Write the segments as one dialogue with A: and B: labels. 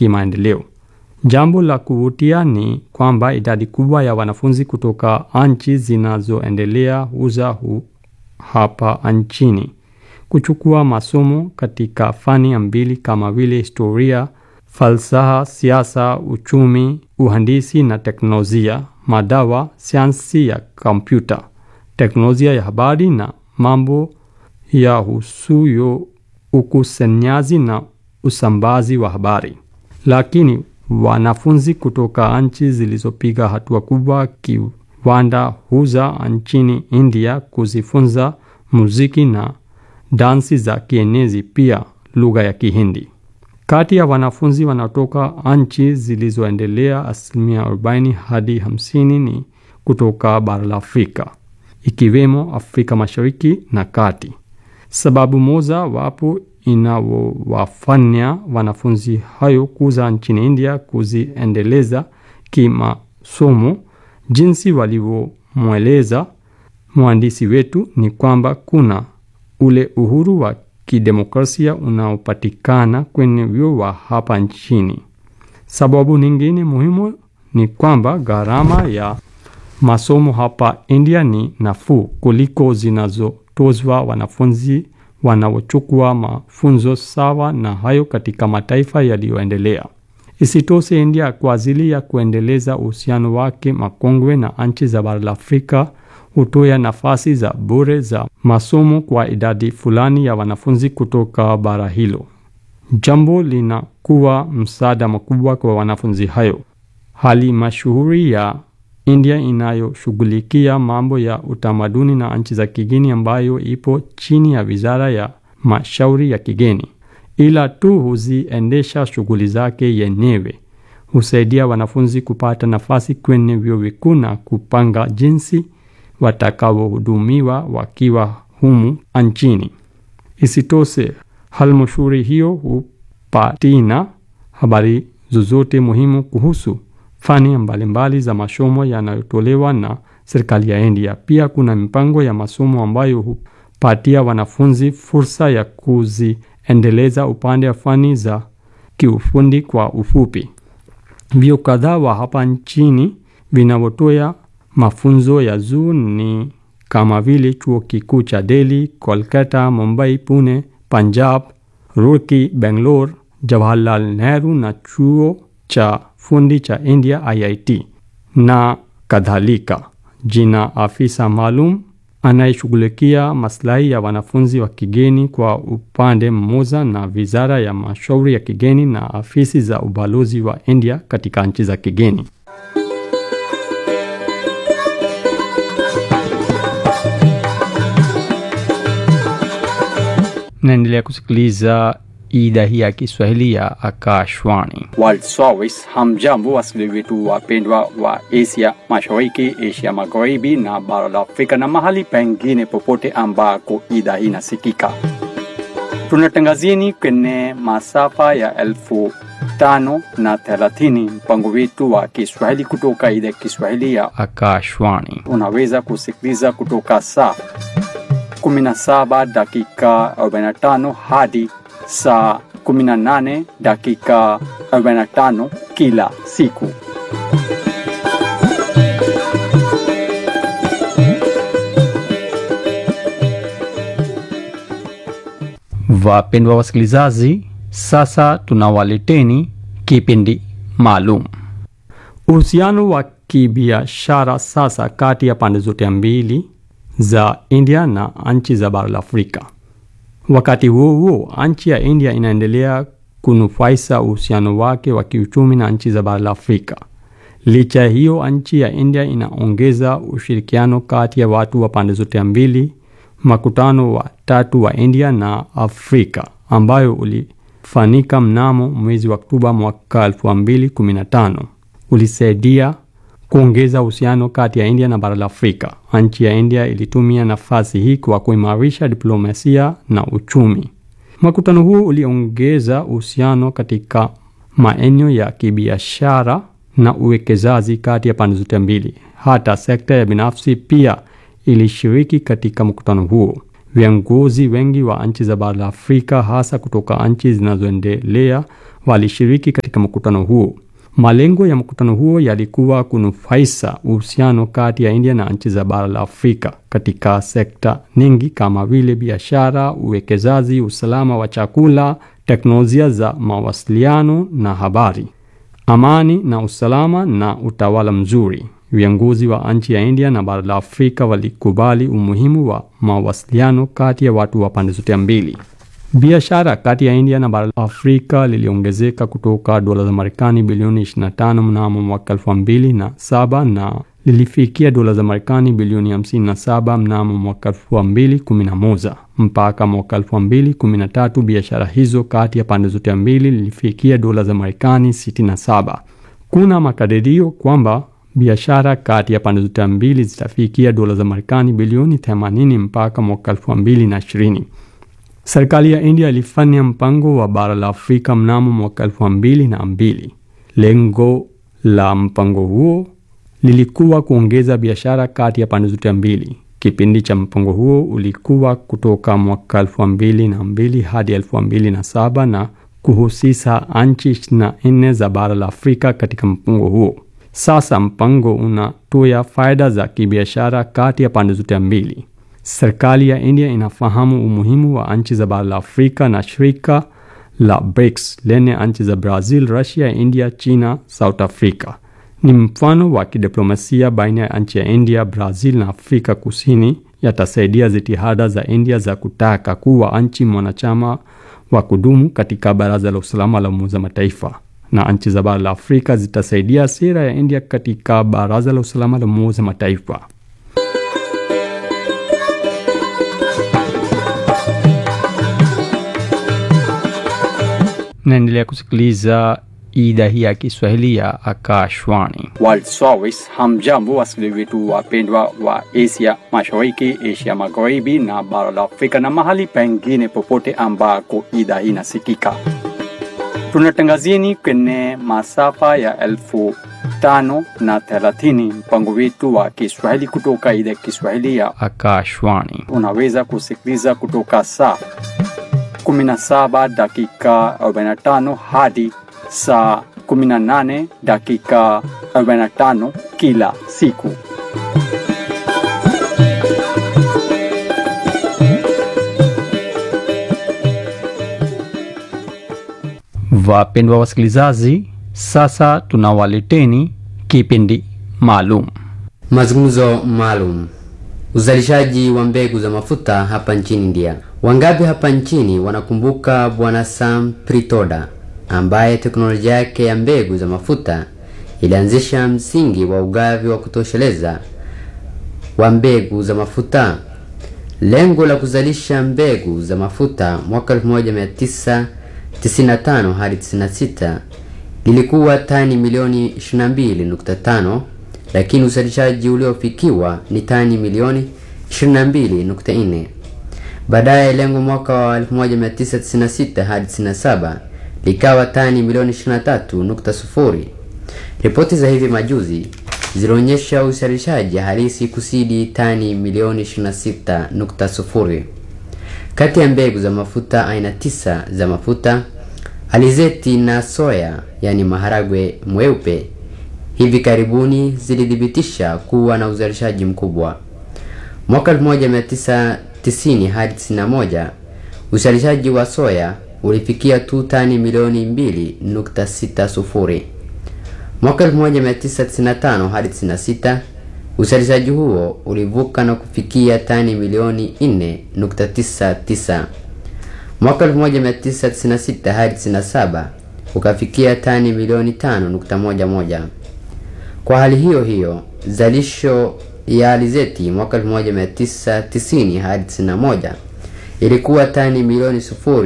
A: kimaendeleo. Jambo la kuvutia ni kwamba idadi kubwa ya wanafunzi kutoka nchi zinazoendelea huza hu hapa nchini kuchukua masomo katika fani mbili kama vile historia, falsafa, siasa, uchumi, uhandisi na teknolojia, madawa, sayansi ya kompyuta, teknolojia ya habari na mambo ya husuyo ukusanyaji na usambazi wa habari. Lakini wanafunzi kutoka nchi zilizopiga hatua kubwa kiwanda huza nchini India kuzifunza muziki na dansi za kienezi, pia lugha ya Kihindi. Kati ya wanafunzi wanaotoka nchi zilizoendelea, asilimia 40 hadi 50 ni kutoka bara la Afrika, ikiwemo Afrika Mashariki na Kati. Sababu moja wapo inawafanya wanafunzi hayo kuza nchini India kuziendeleza kimasomo, jinsi walivyomweleza mwandishi wetu, ni kwamba kuna ule uhuru wa kidemokrasia unaopatikana kwenye vyuo wa hapa nchini. Sababu nyingine muhimu ni kwamba gharama ya masomo hapa India ni nafuu kuliko zinazotozwa wanafunzi wanaochukua mafunzo sawa na hayo katika mataifa yaliyoendelea. Isitoshe, India kwa ajili ya kuendeleza uhusiano wake makongwe na nchi za bara la Afrika hutoa nafasi za bure za masomo kwa idadi fulani ya wanafunzi kutoka bara hilo. Jambo linakuwa msaada mkubwa kwa wanafunzi hayo. Halmashauri ya India inayoshughulikia mambo ya utamaduni na nchi za kigeni, ambayo ipo chini ya Wizara ya Mashauri ya Kigeni, ila tu huziendesha shughuli zake yenyewe, husaidia wanafunzi kupata nafasi kwenye vyuo vikuu na kupanga jinsi watakaohudumiwa wakiwa humu nchini. Isitoshe, halmashauri hiyo hupatina habari zozote muhimu kuhusu fani mbalimbali za masomo yanayotolewa na serikali ya India. Pia kuna mipango ya masomo ambayo hupatia wanafunzi fursa ya kuziendeleza upande wa fani za kiufundi. Kwa ufupi, vyuo kadhaa wa hapa nchini vinavyotoa mafunzo ya juu ni kama vile chuo kikuu cha Delhi, Kolkata, Mumbai, Pune, Punjab, Roorkee, Bangalore, Jawaharlal Nehru na chuo cha fundi cha India IIT na kadhalika. Jina afisa maalum anayeshughulikia maslahi ya wanafunzi wa kigeni kwa upande mmoja, na Wizara ya Mashauri ya Kigeni na afisi za ubalozi wa India katika nchi za kigeni. Naendelea kusikiliza idhaa hii ya Kiswahili ya Akashwani.
B: World Service. Hamjambo wasikilizaji wetu wapendwa wa Asia Mashariki, Asia Magharibi na bara la Afrika na mahali pengine popote ambako idhaa hii inasikika. Tunatangazieni kwenye masafa ya elfu tano na thelathini mpango wetu wa Kiswahili kutoka idhaa ya Kiswahili ya
A: Akashwani.
B: unaweza kusikiliza kutoka saa 17 dakika 45 hadi saa 18 dakika 45 kila siku.
A: Wapendwa wasikilizaji, sasa tunawaleteni kipindi maalum. Uhusiano wa kibiashara sasa kati ya pande zote mbili za India na nchi za bara la Afrika. Wakati huo huo, nchi ya India inaendelea kunufaisha uhusiano wake wa kiuchumi na nchi za bara la Afrika. Licha hiyo, nchi ya India inaongeza ushirikiano kati ya watu wa pande zote mbili. Makutano wa tatu wa India na Afrika ambayo ulifanyika mnamo mwezi wa Oktoba mwaka 2015 ulisaidia kuongeza uhusiano kati ya India na bara la Afrika. Nchi ya India ilitumia nafasi hii kwa kuimarisha diplomasia na uchumi. Mkutano huu uliongeza uhusiano katika maeneo ya kibiashara na uwekezaji kati ya pande zote mbili. Hata sekta ya binafsi pia ilishiriki katika mkutano huo. Viongozi wengi wa nchi za bara la Afrika, hasa kutoka nchi zinazoendelea, walishiriki katika mkutano huo. Malengo ya mkutano huo yalikuwa kunufaisha uhusiano kati ya India na nchi za bara la Afrika katika sekta nyingi kama vile biashara, uwekezaji, usalama wa chakula, teknolojia za mawasiliano na habari, amani na usalama na utawala mzuri. Viongozi wa nchi ya India na bara la Afrika walikubali umuhimu wa mawasiliano kati ya watu wa pande zote mbili. Biashara kati ya India na bara la Afrika liliongezeka kutoka dola za Marekani bilioni 25 mnamo mwaka 2007 na lilifikia dola za Marekani bilioni 57 mnamo mwaka 2011. Mpaka mwaka 2013 biashara hizo kati ya pande zote mbili lilifikia dola za Marekani 67. Kuna makadirio kwamba biashara kati ya pande zote mbili zitafikia dola za Marekani bilioni 80 mpaka mwaka 2020. Serikali ya India ilifanya mpango wa bara la Afrika mnamo mwaka elfu mbili na mbili. Lengo la mpango huo lilikuwa kuongeza biashara kati ya pande zote mbili. Kipindi cha mpango huo ulikuwa kutoka mwaka elfu mbili na mbili hadi elfu mbili na saba na kuhusisha nchi ishirini na nne za bara la Afrika katika mpango huo. Sasa mpango unatoa faida za kibiashara kati ya pande zote mbili. Serikali ya India inafahamu umuhimu wa nchi za bara la Afrika na shirika la BRICS lenye nchi za Brazil, Russia, India, China, South Africa. Ni mfano wa kidiplomasia baina ya nchi ya India, Brazil na Afrika Kusini, yatasaidia jitihada za India za kutaka kuwa nchi mwanachama wa kudumu katika Baraza la Usalama la Umoja wa Mataifa, na nchi za bara la Afrika zitasaidia sera ya India katika Baraza la Usalama la Umoja wa Mataifa. Naendelea kusikiliza idhaa hii ya Kiswahili ya Akashwani.
B: World Service. Hamjambo wasikilizaji wetu wapendwa wa Asia Mashariki, Asia Magharibi na bara la Afrika na mahali pengine popote ambako idhaa hii inasikika. Tunatangazieni kwenye masafa ya elfu tano na thelathini mpango wetu wa Kiswahili kutoka idhaa ya Kiswahili ya
A: Akashwani.
B: unaweza kusikiliza kutoka saa 17 dakika 45 hadi saa 18 dakika 45 kila siku.
A: Wapendwa wasikilizaji, sasa tunawaleteni kipindi maalum
C: Mazungumzo maalum. Uzalishaji wa mbegu za mafuta hapa nchini India. Wangapi hapa nchini wanakumbuka Bwana Sam Pritoda ambaye teknolojia yake ya mbegu za mafuta ilianzisha msingi wa ugavi wa kutosheleza wa mbegu za mafuta. Lengo la kuzalisha mbegu za mafuta mwaka 1995 hadi 96 lilikuwa tani milioni 22.5 lakini uzalishaji uliofikiwa ni tani milioni 22.4. Baadaye lengo mwaka wa 1996 hadi 97 likawa tani milioni 23.0. Ripoti za hivi majuzi zilionyesha uzalishaji halisi kusidi tani milioni 26.0. Kati ya mbegu za mafuta aina tisa za mafuta alizeti na soya, yani maharagwe mweupe, hivi karibuni zilithibitisha kuwa na uzalishaji mkubwa. Mwaka 1990 hadi 91 uzalishaji wa soya ulifikia tu tani milioni 2.60. Mwaka 1995 hadi 96 uzalishaji huo ulivuka na kufikia tani milioni 4.99. Mwaka 1996 hadi 97 ukafikia tani milioni 5.11. Kwa hali hiyo hiyo, zalisho ya alizeti mwaka 1990 hadi 91 ilikuwa tani milioni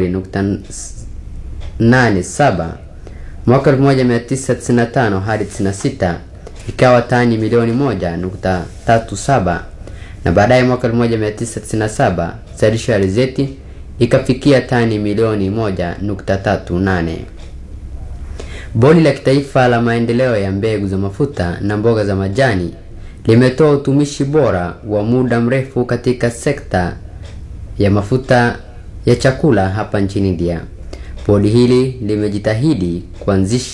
C: 0.87. Mwaka 1995 hadi 96 ikawa tani milioni 1.37 na baadaye mwaka 1997 zalisho ya alizeti ikafikia tani milioni 1.38. Bodi la Kitaifa la Maendeleo ya Mbegu za Mafuta na Mboga za Majani limetoa utumishi bora wa muda mrefu katika sekta ya mafuta ya chakula hapa nchini India. Bodi hili limejitahidi kuanzisha